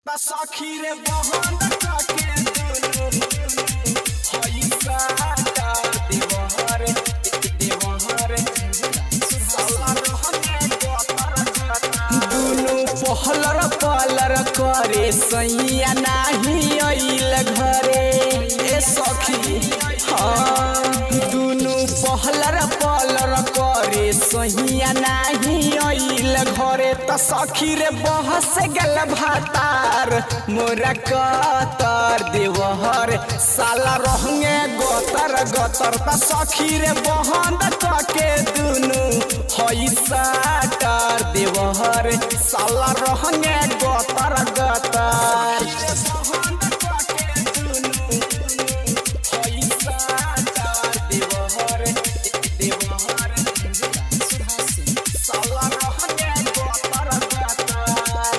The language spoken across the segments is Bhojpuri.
ता सखी रे बहन के दुनु हई साटा देवहर देवहर साला रहने दुनु पहलर पलर करे सैया नाही अइल घरे ए सखी हाँ दुनु पहलर पलर करे सैया नाही अइल घरे त सखी रे बहस गल भातार मोरा कतर देवहर साला रहंगे गोतर गोतर त सखी रे बहन के दुनु हई साटर देवहर साला रहंगे गोतर गोतर साला रहंगे गोतर गोतर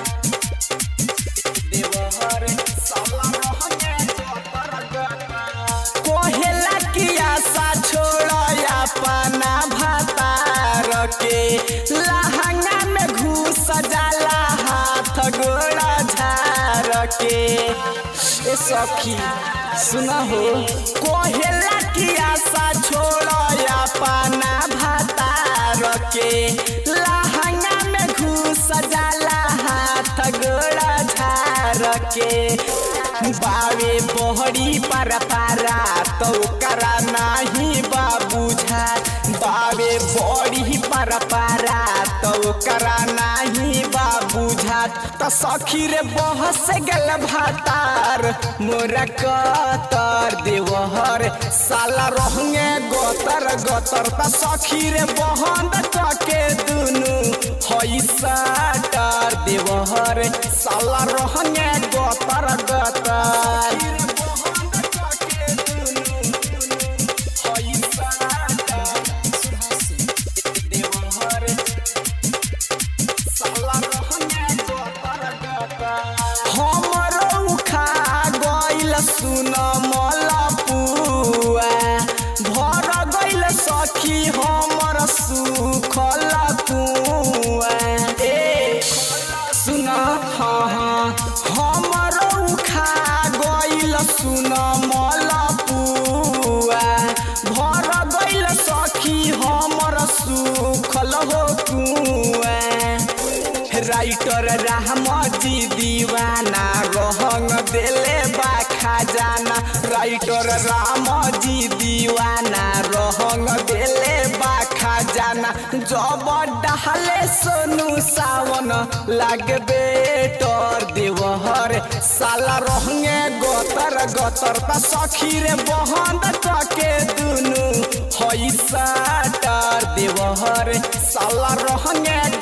देवहर साला रहंगे गोतर गोतर कोहेला की आशा छोड़ अपना भतार के लहंगा में घुस जाला हाथ गोड़ा झार के ए सखी सुना हो कोहेला की आशा छोड़ अपना भतार के लहंगा में घुस जाला हाथ गोड़ा झार के बावे बहरी पर पारा तो करा नाही बाबू झा बावे बड़ी पर पारा तो करा नाही बाबू झा त सखी रे बहस गल भातार मोरा कतर देवहर साला रहंगे गोतर गोतर त सखी रे बहन के दुनु हई साटर देवहर साला रहंगे गोतर गोतर हई साटर देवहर साला रहंगे गोतर गोतर हमरो खा गइल सुन मलपुआ भर गइल सखी हमर सुखल कुआ ए सुन हाँ हाँ हमरो खा गइल सुन मलपुआ भर गइल सखी हमर सुखल हो कुआ राइटर राम जी दीवाना रहंग देले बा खजाना राइटर राम जी दीवाना रहंग देले बा खजाना जब डहले सोनू सावन लागबे टोर देवहर साला रहंगे गोतर गोतर त सखी रे बहन के दुनु हई साटर देवहर साला रहंगे